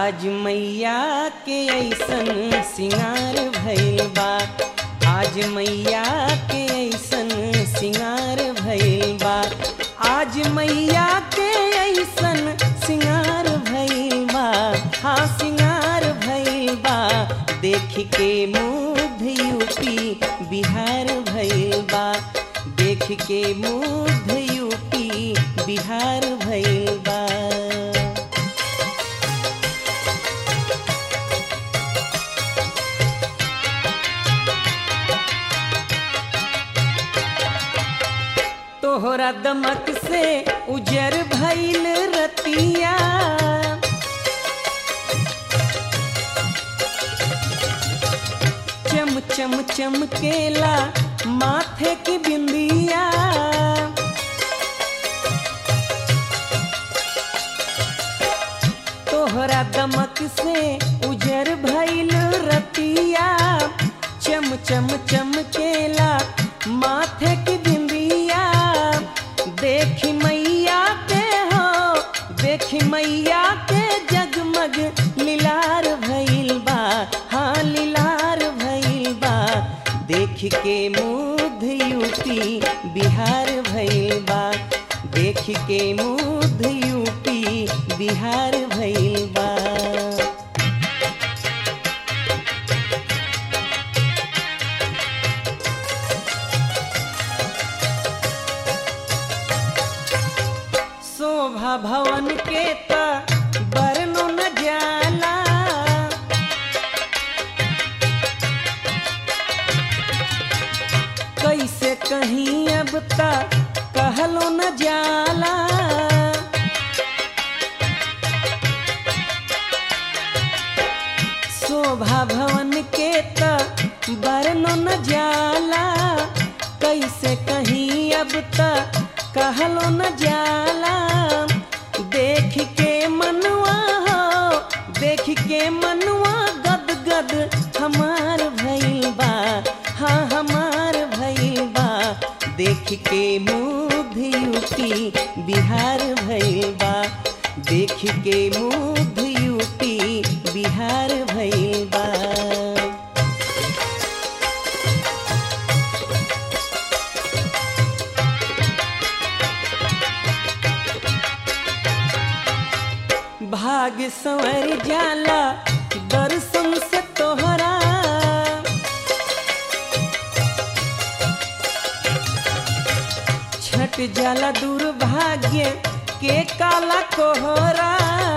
आज मैया के ऐसन सिंगार भइल बा आज मैया के ऐसन सिंगार भइल बा आज मैया के ऐसन सिंगार भइल बा हाँ सिंगार भइल बा देख के मुग्ध यूपी बिहार भइल बा देख के मुग्ध यूपी बिहार भइल बा तोहरा दमक से उजर भइल रतिया चम चम चमकेला माथे की बिंदिया तोहरा दमक से उजर भइल रतिया चम चम चमकेला माथे की बिंदिया देखी मैया के हो देखी मैया के जगमग लीलार भइल बा हाँ लीलार भइल बा देख के मुग्ध यूपी बिहार भइल बा देख के मुग्ध यूपी बिहार भइल बा शोभा भवन के त बरनो न जाला कैसे कहीं अब तक कहलो न जाला शोभा भवन के त बरनो न जाला कैसे कहीं अब तक कहलो न जाला देख के मनवा हो देख के मनवा गद गद हमार भइल बा हाँ हमार भइल बा देख के मुग्ध यूपी बिहार भइल बा देख के मुग्ध यूपी बिहार भइल बा भाग संवर जाला दर्शन से तोहरा छट जाला दुर्भाग्य के काला कोहरा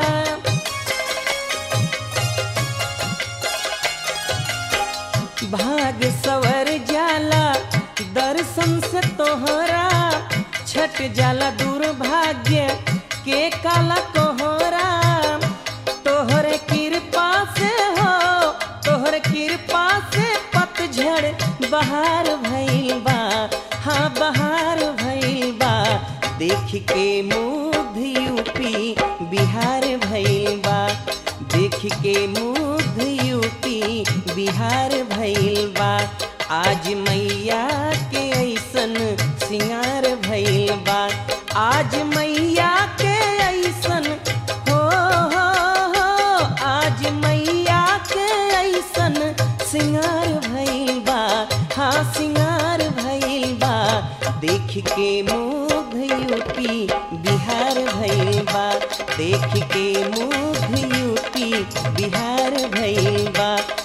भाग सवर जाला दर्शन से तोहरा छट जाला दुर्भाग्य के काला कोहरा तोहरे कृपा से हो तोहरे कृपा से पतझड़ बहार भइल बा हाँ बहार भइल बा देख के मुग्ध यूपी बिहार भइल बा देख के मुग्ध यूपी बिहार भइल बा आज मैया के ऐसन सिंगार भइल बा आज मैया के ऐसन हो हो हो आज मैया के ऐसन सिंगार भइल बा हाँ सिंगार भइल बा देख के मुग्ध यूपी बिहार भइल बा देख के मुग्ध यूपी बिहार भइल बा